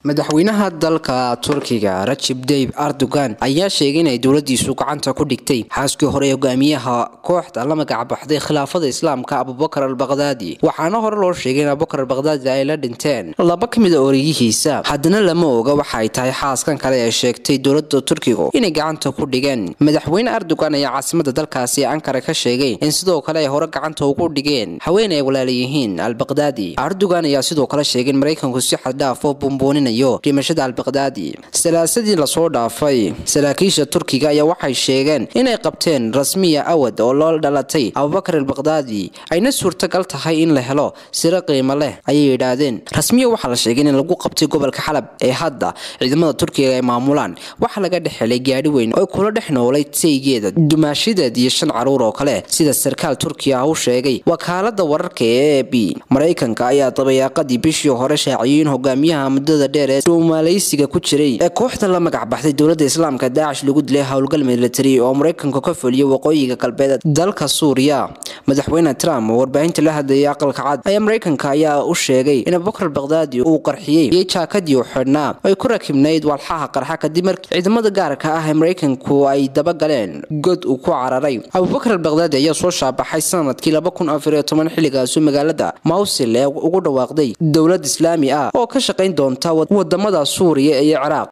madaxweynaha dalka turkiga rajib dayib erdogan ayaa sheegay inay dowladiisu gacanta ku dhigtay xaaskii hore hogaamiyaha kooxda la magacbaxday khilaafada islaamka abubakar albakdaadi waxaana hore loo sheegay in abubakar albakdaadi ay la dhinteen laba ka mid a oriyihiisa haddana lama oga waxa ay tahay xaaskan kale ee sheegtay dowlada turkigu inay gacanta ku dhigeen madaxweyne erdogan ayaa caasimada dalkaasi ankara ka sheegay in sidoo kale ay hore gacanta ugu dhigeen haween ay walaalayihiin albakdaadi erdogan ayaa sidoo kale sheegay in maraykanku si xaddhaaf oo buunbuuninay dhimashada albakdaadi salaasadii lasoo dhaafay saraakiisha turkiga ayaa waxay sheegeen inay qabteen rasmiya awad oo loo dhalatay abubakar albakdaadi ayna suurtagal tahay in la helo siro qiimo leh ayay yidhaahdeen rasmiya waxaa la sheegay in lagu qabtay gobolka xalab ee hadda ciidamada turkiga ay maamulaan waxaa laga dhex helay gaadhi weyn oo kula dhex noolay saygeeda dumaashadeed iyo shan caruur oo kale sida sarkaal turkiya ah u sheegay wakaalada wararka ee e b maraykanka ayaa dabayaaqadii bishii hore shaaciyey in hogaamiyaha muddada dheer duumaalaysiga ku jiray ee kooxda la magac baxday dowlada islaamka daacish lagu dilay howlgal military oo maraykanka ka fuliyo waqooyiga galbeed dalka suuriya madaxweyne trump oo warbaahinta la hadlayay aqalka cad ayaa maraykanka ayaa u sheegay in abubakar albakdaadi uu qarxiyey iyo jaakadii u xidhnaa ay ku rakibnayd walxaha qarxa kadib markii ciidamada gaarka ah ee maraykanku ay dabagaleen god uu ku cararay abubakar albakdaadi ayaa soo shaabaxay sanadkii xilligaasu magaalada mawsil ee ugu dhawaaqday dowlad islaami ah oo ka shaqayn doonta wadamada suuriya iyo ciraaq